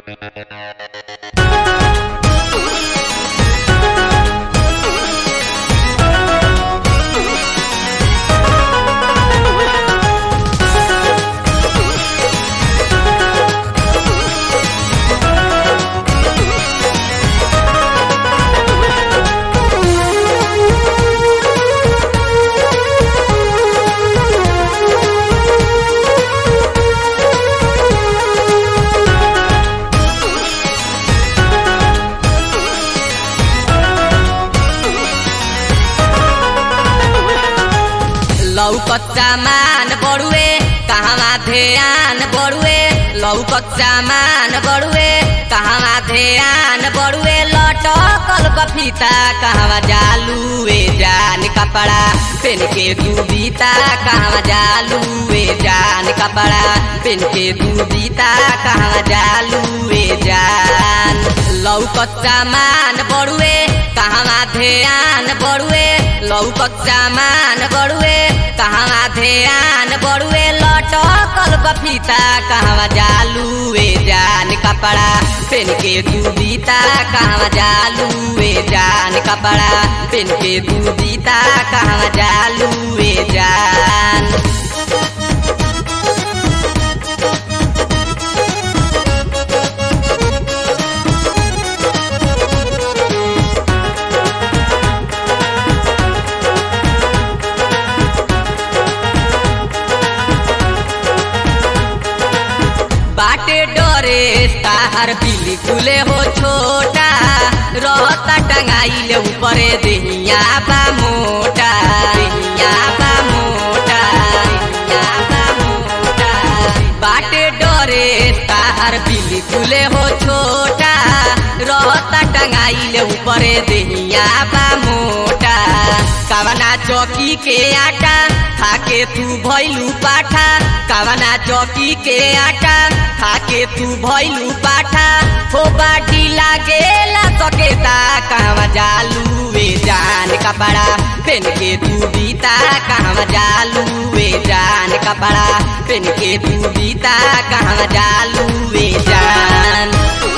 लौकत सामान बड़ुए कहवा ध्यान बड़ुए लौकत सामान बड़ुए कहवा ध्यान बड़ुए लटकल बफीता कहवा जालूए जान कपड़ा पेन के दूबीता कहवा जालूए जान कपड़ा पेन के दूबीता कहवा जालूए जान लौकत सामान बड़ुए कहवा ध्यान बड़ुए लौकत सामान बड़ुए कहवा ध्यान बड़ुए लटकल बफीता कहवा जालूए जान कपड़ा पेन के दूबीता कहवा जालूए जान कपड़ा पेन के दूबीता कहवा जालूए जान बाटे डरे ताहर बिल्कुल हो छोटा रहता टंगाइल ऊपरे देहिया बा मोटा देहिया बा मोटा देहिया बा मोटा बाटे डरे ताहर बिल्कुल हो छोटा रहता टंगाइल ऊपरे देहिया बा मोटा कवना चौकी के आटा खाके तू भैलू पाठा कवना चौकी के आटा खाके तू भैलू पाठा हो बाटी लागेला सकेता कहवा जालू वे जान कपड़ा पेन के तू बीता कहवा जालू वे जान कपड़ा पेन के तू बीता कहवा जालू वे जान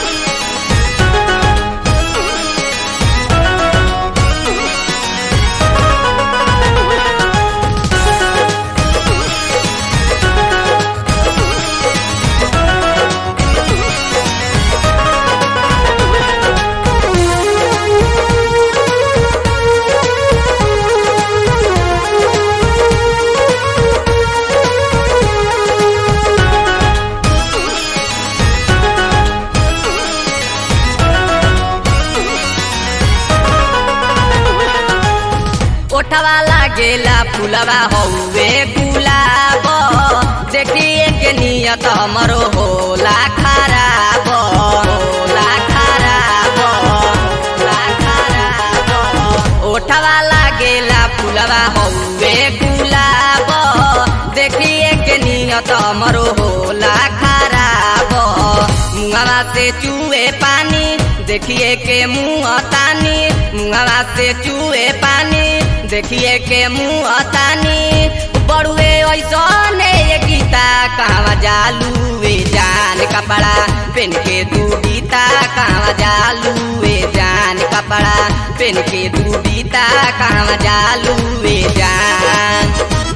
ओठवा लागेला फुलवा हौवे गुलाब देखिए के नियत हमरो होला खराब होला खराब होला खराब ओठवा लागेला फुलवा हौवे गुलाब देखिए के नियत हमरो होला खराब मुंगवा से चूहे पानी देखिए के मुँह तानी मुंगवा से चूहे पानी देखिए के मुँह तानी बड़ुए ऐसने ये गीता कहवा जालू वे जान कपड़ा पेन के दू गीता कहवा जालू वे जान कपड़ा पेन के दू गीता कहवा जालू वे जान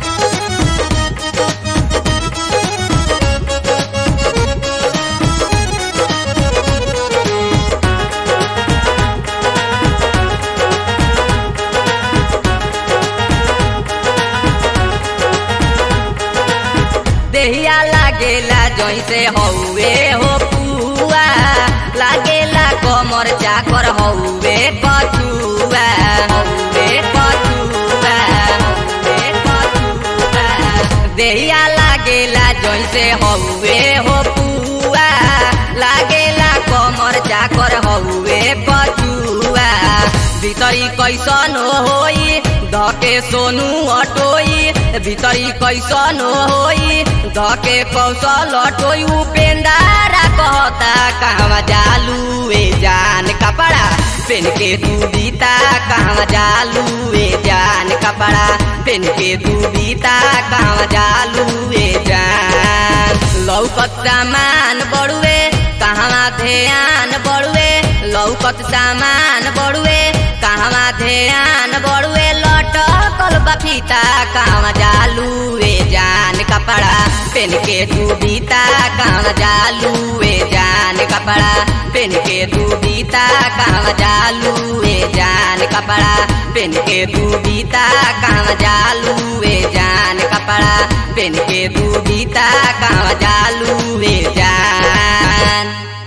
देहिया लागेला जैसे हौवे हो पुआ लागेला कमर चाकर हौवे पछुआ हौवे पछुआ हौवे पछुआ देहिया लागेला जैसे हौवे हो पुआ लागेला कमर चाकर हौवे पछुआ भीतरी कैसन होई धके सोनू अटोई भीतरी कैसन होई धके कौशल अटोई उपेंदारा कहता कहवा जालू ए जान कपड़ा पेन के तू बीता कहवा जालू ए जान कपड़ा पेन के तू बीता कहवा जालू ए जान लौकत सामान बड़ुए कहवा ध्यान बड़ुए लौकत सामान बड़ुए कहवा ध्यान बड़ुए लटकल बफीता कहवा जालूए जान कपड़ा पेन के डूबीता कहवा जालूए जान कपड़ा पेन के डूबीता कहवा जालूए जान कपड़ा पेन के डूबीता कहवा जालूए जान कपड़ा पेन के डूबीता कहवा जालूए जान